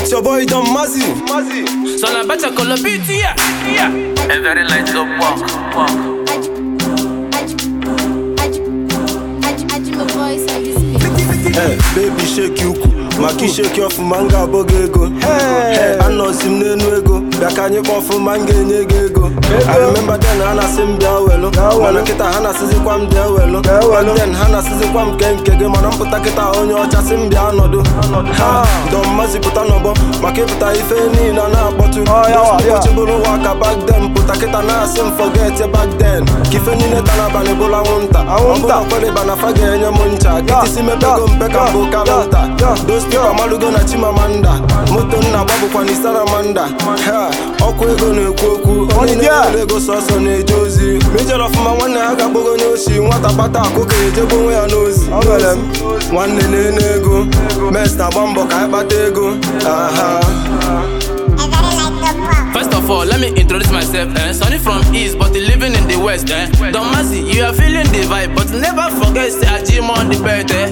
It's your boy Don Mazzy. So na better call a beat, yeah. yeah. A very light up walk, walk. Hey, baby shake ukwu maka isheki ọfụma m ga-abụ gị ego Hey, anọzi m n'enu ego bịa ka anyị kpọọ ọfụma m ga-enye gị ego I remember then ha na-asị m bịa welu mana kịta ha na-asịzikwa m bịa welu Back then ha na-asịzikwa m nke nke gị mana mpụta kịta onye ọcha sị m bịa nọdụ ha Don Mazzy pụta n'ọgbọ maka ịpụta ife niile a na-akpọtụ ụbọchị bụrụ ụwa ka back then pụta kịta na-asị m forget back then ka ife niile ta n'abalị bụrụ anwụnta ọ bụrụ ọkweliba na fa ga-enye m ncha kịtịsi mepego mpe ka mbụ kalanta dos pipa malugo na chimamanda moto nna gbabụkwa na isaramanda ha ọkụ ego na-ekwu okwu onye na-ere ego sọsọ na-eje ozi ma ijere ọfụma nwanne ha ga-agbago onye ochi nwata kpata akụ ka ejebe onwe ya n'ozi nwanne na-ene ego mes na-agba mbọ ka anyị kpata ego aha First of all, let me introduce myself. Eh? Sonny from East, but living in the West. Eh? Don Mazzy, you are feeling the vibe, but never forget say I gym on the bed. Eh?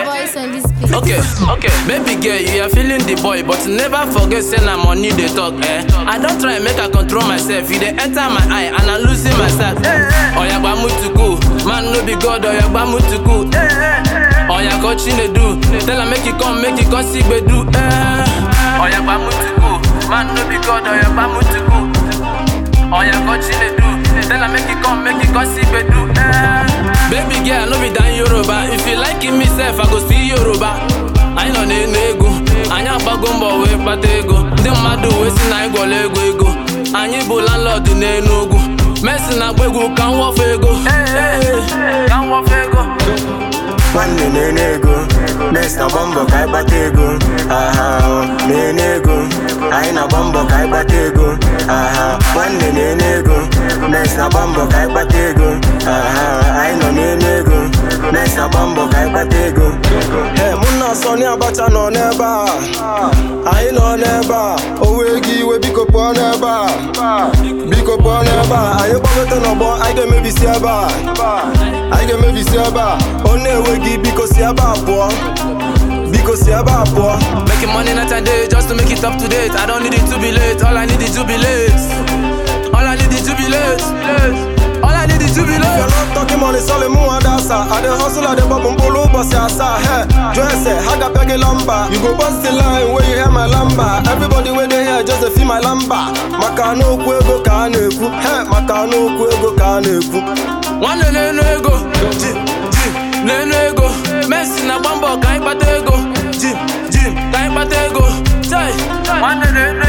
Okay, okay. Baby girl, you are feeling the boy, but never forget say na money they talk. Eh? I don't try make I control myself. You dey enter my eye and I losing myself. Oya gba mutuku, man no be God. Oya gba mutuku. Oya coach in do. Tell her make you come, make you come see do. Eh? Oya gba mutuku, man no be God. Oya gba mutuku. Oya coach in do. Tell her make you come, make you come see do. Eh? Baby girl, no be dan Yoruba. If you like me self, I go see Yoruba. Anyị nọ n'enu ego, anyị agbago mbọ wee kpata ego ndị mmadụ wee si na anyị gwọrọ ego ego anyị bụ landlord n'enu ugwu Messi na-agba egwu ka m wọfe ego ka m wọfe ego nwanne na-ene ego nes na-agba mbọ ka anyị kpata ego aha na-ene ego anyị na-agba mbọ ka anyị kpata ego aha nwanne na-ene ego nes na-agba mbọ ka anyị kpata ego aha anyị nọ na-ene ego nes na-agba mbọ ka anyị kpata ego Ee, mụ na Sọnị Abacha nọ n'ebe a anyị nọ n'ebe a o wee gị iwe biko pụọ n'ebe a biko pụọ n'ebe a anyị gbagote n'ọgbọ anyị ga-emebisi ebe a anyị ga-emebisi ebe a ọ na-enwe gị biko si ebe a pụọ biko si ebe a pụọ Making money night and day just to make it up to date. I don't need it to be late. All I need is to be late. All I need is to be late. All I need is to be If you're late. not talking money, sọlị mụ nwa dasa I dey hustle, I dey bọbụ mkpụrụ ụbọchị asaa he jụọ ese ha ga-apịa gị lamba You go bust the line where you hear my lamba Everybody wey dey here just dey feel my lamba maka na okwu ego ka a na-ekwu he maka na okwu ego ka a na-ekwu nwanne na-enu ego ji ji na-enu ego Messi na-agba mbọ ka anyị kpata ego ji ji ka anyị kpata ego Chai, nwanne na-enu